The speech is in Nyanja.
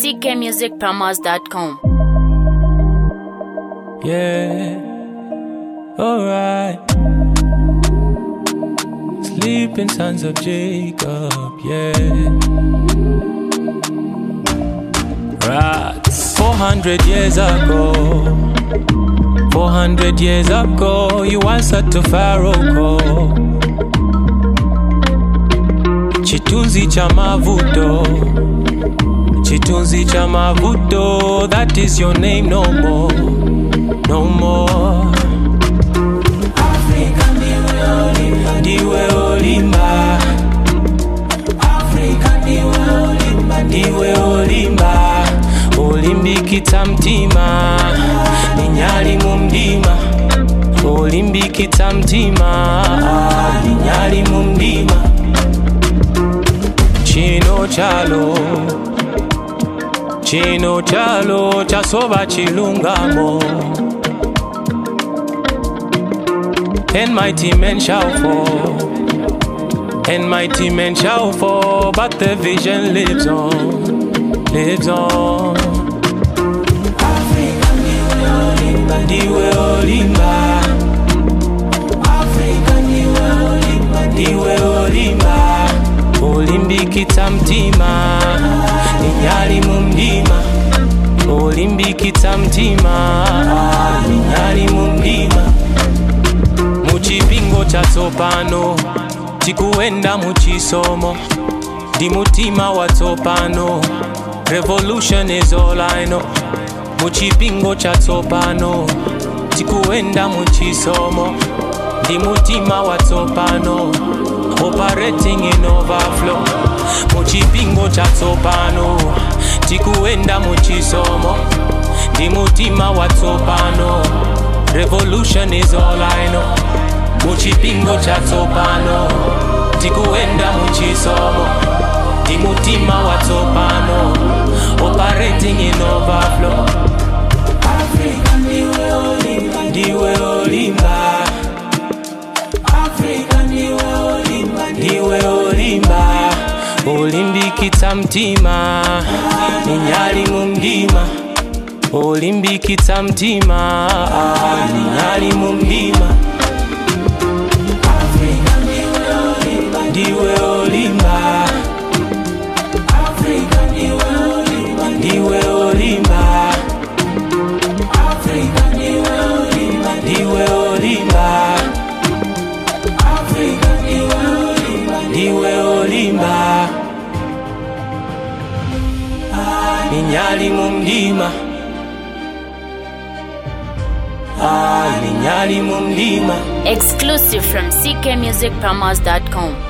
ckmusicpromos.com. Yeah, alright. Sleeping sons of Jacob, yeah. Rats. 400 years ago, 400 years ago, you answered to Pharaoh call. Chitunzi cha mavuto, chitunzi cha mavuto, that is your name no more, no more. Africa ndiwe olimba, ndiwe olimba. Africa ndiwe olimba, ndiwe olimba. Olimbikitsa mtima, ninyali mu mdima. Olimbikitsa mtima, ninyali mu mdima. Chino chalo, chino chalo, chasoba chilungamo. And mighty men shall fall, and mighty men shall fall, but the vision lives on, lives on. Africa, ndiwe olimba, ndiwe olimba. Africa, ndiwe olimba, ndiwe olimba. Olimbikitsa mtima, ninyali mu mdima. Olimbikitsa mtima, ninyali mu mdima. muchipingo chatsopano tikuenda muchisomo ndi mutima watsopano revolution is all I know muchipingo chatsopano tikuenda muchisomo ndi mutima watsopano operating in overflow muchipingo chatsopano tikuenda muchisomo ndi mutima watsopano revolution is all I know muchipingo chatsopano tikuenda muchisomo ndi mutima watsopano operating in overflow Africa ndiwe olimba ndiwe olimba Africa ndiwe olimba ndiwe olimba olimbikitsa mtima ninyali mu mdima olimbikitsa mtima ninyali mu mdima Africa ndiwe olimba ndiwe olimba Africa ndiwe olimba ndiwe olimba Africa ndiwe olimba ndiwe olimba Africa ndiwe olimba ndiwe olimba ninyali mu mdima Ah, ninyali mu mdima Exclusive from ckmusicpromos.com.